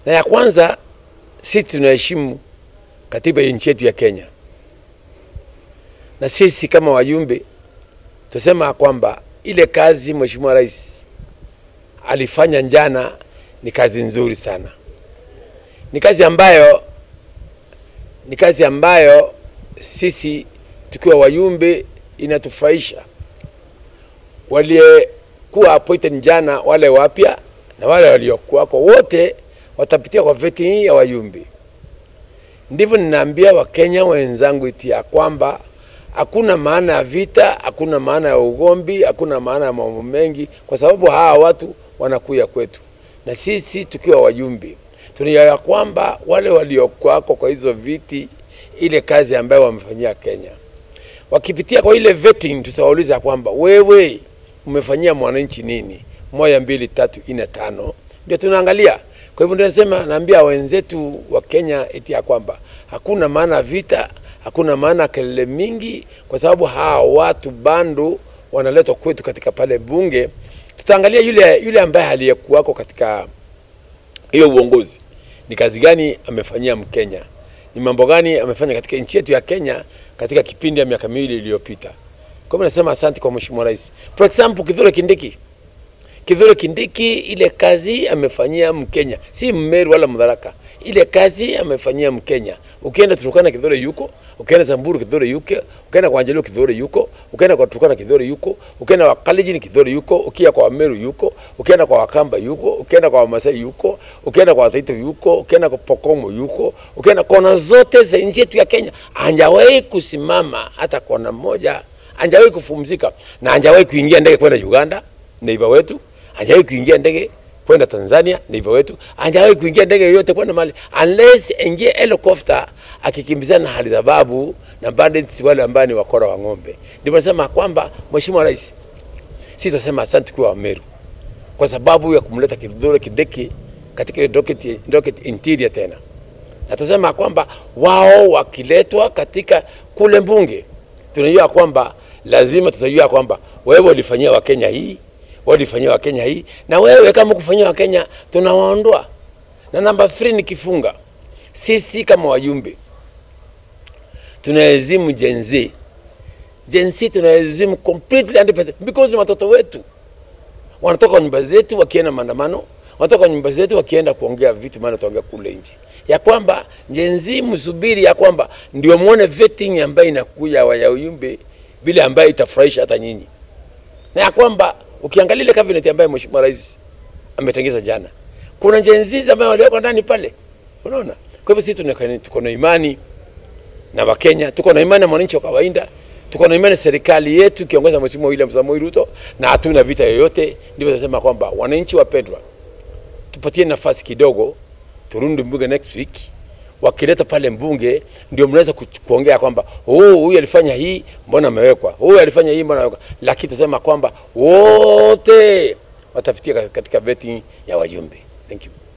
na ya kwanza, sisi tunaheshimu katiba ya nchi yetu ya Kenya, na sisi kama wajumbe tusema kwamba ile kazi Mheshimiwa Rais alifanya jana ni kazi nzuri sana, ni kazi ambayo ni kazi ambayo sisi tukiwa wajumbe inatufurahisha. Waliyekuwa appointed jana, wale wapya na wale waliokuwako wote watapitia kwa vetting hii ya wajumbe. Ndivyo ninaambia Wakenya wenzangu iti ya kwamba hakuna maana ya vita, hakuna maana ya ugombi, hakuna maana ya mambo mengi, kwa sababu hawa watu wanakuja kwetu, na sisi tukiwa wajumbe tunaelewa kwamba wale waliokuwako kwa hizo viti, ile kazi ambayo wamefanyia Kenya, wakipitia kwa ile vetting, tutawauliza kwamba wewe umefanyia mwananchi nini? Moja, mbili, tatu, nne, tano, ndio tunaangalia. Kwa hivyo ndio nasema, naambia wenzetu wa Kenya eti ya kwamba hakuna maana ya vita, hakuna maana ya kelele mingi, kwa sababu hawa watu bado wanaletwa kwetu katika pale bunge. Tutaangalia yule yule ambaye aliyekuwako katika hiyo uongozi ni kazi gani amefanyia Mkenya, ni mambo gani amefanya katika nchi yetu ya Kenya katika kipindi ya miaka miwili iliyopita. Kwa hivyo nasema asante kwa Mheshimiwa Rais. For example, Kithure Kindiki. Kithure Kindiki ile kazi amefanyia Mkenya, si Mmeru wala Mdharaka. Ile kazi amefanyia Mkenya. Ukienda Turkana Kithure yuko, ukienda Samburu Kithure yuko, ukienda kwa Angelio Kithure yuko, ukienda kwa Turkana Kithure yuko, ukienda kwa Kalenjin Kithure yuko, ukienda kwa Meru yuko, ukienda kwa Wakamba yuko, ukienda kwa Wamasai yuko, ukienda kwa Wataita yuko, ukienda kwa Pokomo yuko, ukienda kona zote za nchi yetu ya Kenya. Hajawahi kusimama hata kona moja, hajawahi kupumzika na hajawahi kuingia ndege kwenda Uganda, neighbor wetu, hajawahi kuingia ndege kwenda Tanzania, ndivyo wetu. Hajawahi kuingia ndege yoyote kwenda mali unless ingie helicopter akikimbizana na Alshababu na bandits wale ambao ni wakora wa ng'ombe. Ndivyo nasema kwamba Mheshimiwa Rais, sisi tunasema asante kwa Wameru kwa sababu ya kumleta Kithure Kindiki katika hiyo docket, docket interior tena, na tunasema kwamba wao wakiletwa katika kule mbunge, tunajua kwamba lazima tutajua kwamba wewe ulifanyia Wakenya hii walifanyia Wakenya hii, na wewe kama kufanyia Wakenya tunawaondoa. Na namba 3 ni kifunga, sisi kama wajumbe tunahezimu Gen Z. Gen Z tunahezimu completely 100% because ni watoto wetu, wanatoka kwa nyumba zetu wakienda maandamano, wanatoka kwa nyumba zetu wakienda kuongea vitu, maana tuongea kule nje, ya kwamba Gen Z msubiri, ya kwamba ndio muone vetting ambayo inakuja wa wajumbe bila ambayo itafurahisha hata nyinyi, na ya kwamba ukiangalia ile cabinet ambayo Mheshimiwa Rais ametengeza jana, kuna Gen Z ambao walioko ndani pale, unaona. Kwa hivyo sisi tuko na imani na Wakenya, tuko na imani na mwananchi wa kawaida, tuko na imani serikali yetu kiongoza Mheshimiwa William Samoei Ruto, na hatuna vita yoyote. Ndivyo tunasema kwamba wananchi wapendwa, tupatie nafasi kidogo, turudi mbunge next week wakileta pale mbunge ndio mnaweza kuongea kwamba oh, huyu alifanya hii, mbona amewekwa, huyu alifanya hii, mbona amewekwa. Lakini tusema kwamba wote watafitia katika vetting ya wajumbe. Thank you.